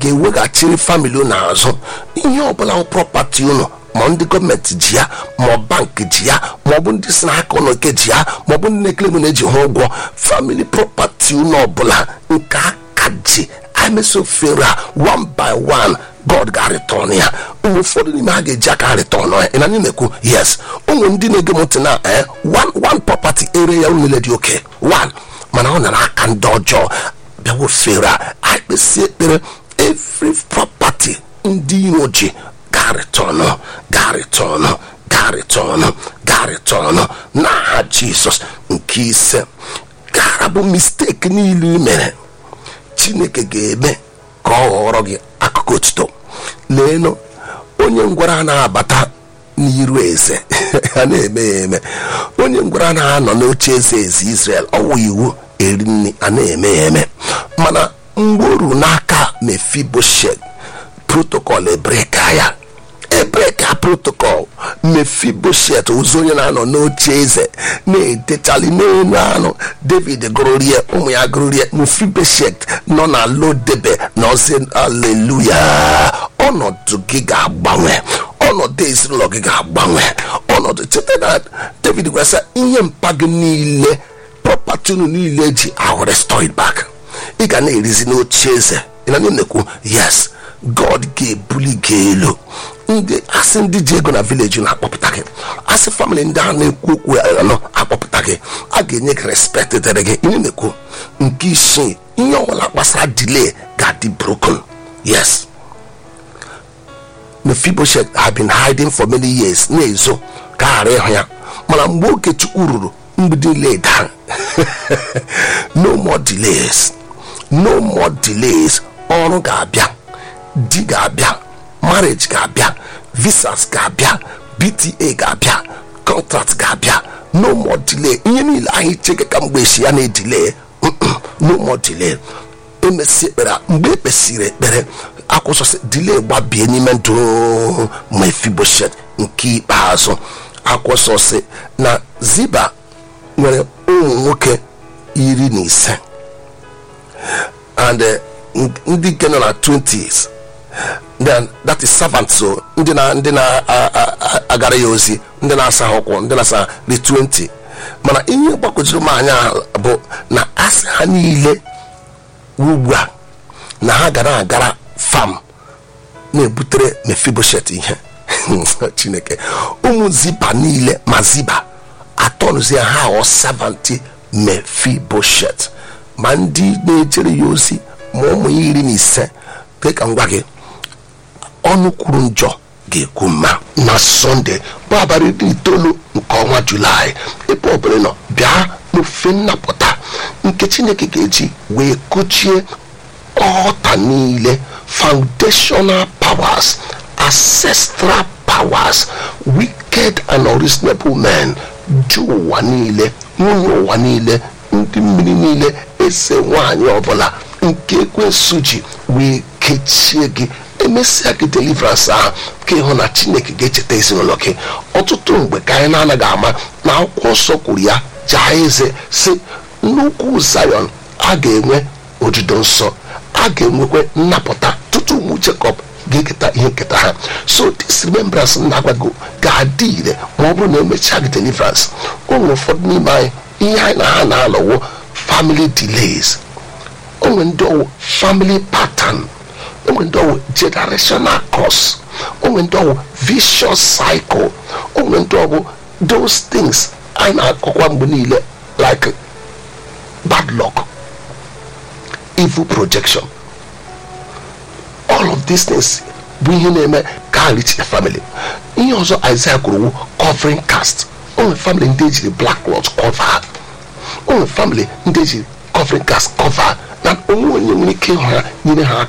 ga-eweghachiri famili unu azụ ihe ọbụla prọpati unu ma ndị gọọmenti ji ya ma ọ bankị ji ya ma ọ bụ ndị si n'aka ụlọ ike ji ya ma ọ bụ ndị na-ekele ego na-eji ha ụgwọ famili prọpati unu ọbụla nke aka ji emesofere a one by one god ga-arịtọn ya ụmụ ụfọdụ n'ime ha ga-eji aka arịtọn ya ị na anyị na-ekwu yes ụmụ ndị na-ege m ntị na eh, one one property ere ya niile dị oke one mana ọ nara aka ndị ọjọọ bịawo fere a akpịsị ekpere every property ndị iro ji ga-arịtọn ga-arịtọn ga-arịtọn ga-arịtọn n'aha jizọs nke ise gara bụ mistake niile i mere chineke ga-eme ka ọ ghọrọ gị akụkụ otuto leenụ onye ngwara na-abata n'iru eze a na-eme ya eme onye ngwara na-anọ n'oche eze eze israel ọwụ iwu eri nri a na-eme ya eme mana mgbe o ruru n'aka mefiboshet protocol ebreka ya ebreka protocol mefiboshet ụzọ onye na-anọ n'oche eze na-edechali n'elu anụ david gụrụrie ụmụ ya gụrụrie mefiboshet nọ na lodebe na ozi aleluya ọnọdụ gị ga-agbanwe ọnọdụ ezinụlọ gị ga-agbanwe ọnọdụ cheta na david gwasa ihe mpa gị niile prọpati unu niile ji ahụ restored back ị ga na-erizi n'oche eze ị na na-ekwu yes god ga-ebuli gị elu ndị asị ndị ji ego na vileji na-akpọpụta gị asị famịlị ndị a na-ekwu okwu anọ akpọpụta gị a ga-enye gị respekt dịrị gị ihe na-ekwu nke isii ihe ọbụla gbasara delay ga-adị broken yes mephibosheth had been hiding for many years na-ezo ka ghara ịhụ ya mana mgbe oge chukwu ruru mgbidi niile daa no more delays no more delays ọrụ ga-abịa di ga-abịa marriage ga-abịa visas ga-abịa bta ga-abịa contract ga-abịa no more delay ihe niile anyị cheke ka mgbe esi ya na-edile no more delay emesi ekpere mgbe ekpesiri ekpere akwụsọsị delay gbabie n'ime ndụ mefiboshet nke ikpeazụ akwụsọsị na ziba nwere ụmụ nwoke iri na ise and eh, ndị nke nọ na 20s then that is servant so ndị na ndị na-agara ya ozi ndị na-asa ha ụkwụ ndị na-asa the 20 mana ihe gbakọjuru m anya bụ na asị ha niile ugbu a na ha gara agara fam na-ebutere mefiboshet ihe chineke ụmụ ziba niile ma ziba atọnụzie ha ghọọ savanti mefiboshet ma ndị na-ejere ya ozi ma ụmụ ya iri na ise dị ka ngwa gị ọnụ kwuru njọ ga-ekwu mma na sọnde bụ abalị iri itoolu nke ọnwa julaị ebe ọbụla nọ bịa n'ofe nnapụta nke chineke ga-eji wee kụchie ọta niile foundational powers ancestral powers wicked and unreasonable men ju ụwa niile nwunye ụwa niile ndị mmiri niile ese nwaanyị ọbụla nke ekwensu ji wee kechie gị emesịa gị deliverance ahụ ka ịhụ na chineke ga-echeta ezinụlọ gị ọtụtụ mgbe ka anyị na-anaghị ama na akwụkwọ nsọ kwuru ya jaa eze si nnukwu zion a ga-enwe ojudo nsọ a ga-enwekwa nnapụta tutu ụmụ jacob ga-eketa ihe nketa ha so this remembrance na-agwago ga-adị ire ma ọ bụrụ na emechaa gị deliverance o nwere ụfọdụ n'ime anyị ihe anyị na ha na-alọwo family delays o nwere ndị ọwụ family pattern o nwere ndị ọwụ generational curse o nwere ndị ọwụ vicious cycle o nwere ndị ọwụ those things anyị na-akọkwa mgbe niile like bad luck evil projection all of these things bụ ihe na-eme ka ha reach the family ihe ọzọ Isaiah kwuru wu covering cast o nwere family ndị ejiri black cloth cover o nwere family ndị ejiri covering cast cover na onwe onye nwere ike ịhụ ha nyere ha aka